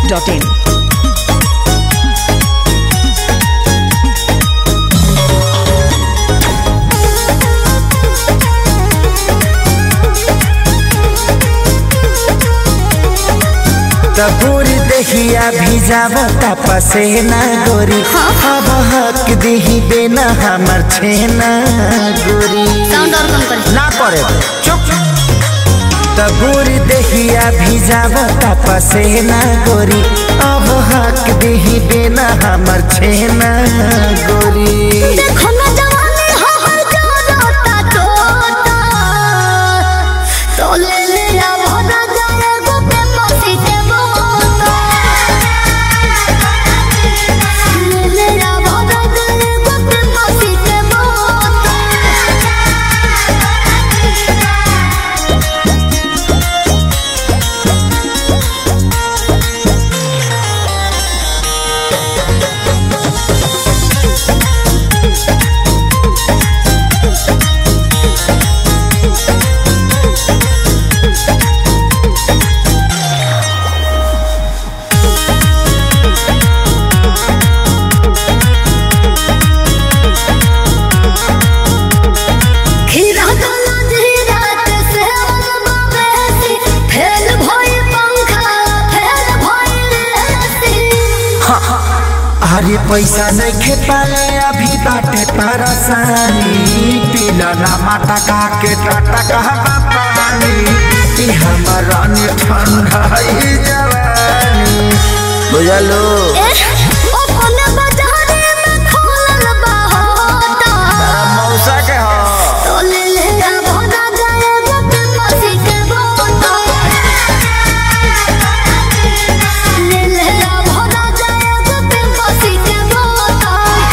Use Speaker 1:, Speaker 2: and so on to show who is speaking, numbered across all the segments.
Speaker 1: masti.in.
Speaker 2: तबूर दहिया भिजावता पसेना गोरी अब हक दिही बेना हमर छेना गोरी
Speaker 3: साउंड और कम कर
Speaker 2: ना करे चुप तबूर दहिया भिजावता पसेना गोरी अब हक दिही बेना हमर छेना गोरी
Speaker 3: देखो ना जवानी हो हर जोरता तोता तो ले ले आ भरा जाए गोपे मसी के बोता ले ले आ भरा जाए गोपे मसी के बोता खीरा गला धीरा ते से अलबा बेसी फेल भई पंखा फेल भई लेसी
Speaker 2: अरे पैसा नहीं खे पाले अभी बाटे परेशानी पीला ना माता का के टाटा कहवा पानी ई हमारा ने ठंडा ही जवानी बुझलो
Speaker 3: ओ कोने बाजारे में खोलल बा होता
Speaker 2: मौसा के हो
Speaker 3: तो ले ले आ भोना जाए गोपे मसी के बोता ले ले आ भोना जाए गोपे मसी के बोता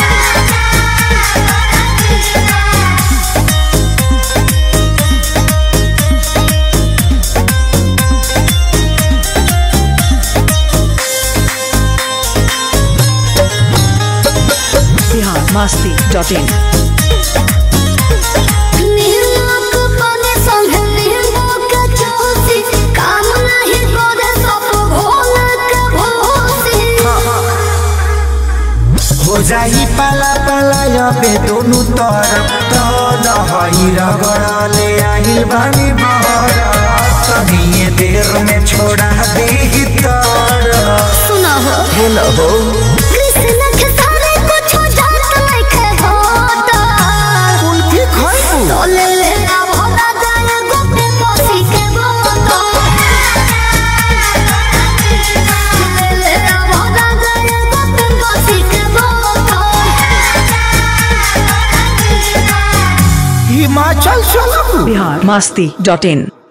Speaker 1: Bihar masti.in.
Speaker 3: नीलोक बने संगे नीलोक चौसी काम नहीं करे सब भोल के भोसी
Speaker 2: हो जाई पाला पाला अबे दोनों तरफ तो दहई रगड़ले आहिल बानी बहर तनिए देर में छोड़ा दे तर
Speaker 3: सुना हो
Speaker 2: हेलो हो
Speaker 3: कृष्ण के सारे कुछ जात नहीं होता
Speaker 2: कुल्फी खाइबू
Speaker 3: तो ले ले आ भोला जाए गोपे मसी के बोता ले ले आ भोला जाए गोपे मसी के बोता
Speaker 2: हिमाचल चलबू
Speaker 1: Bihar masti.in.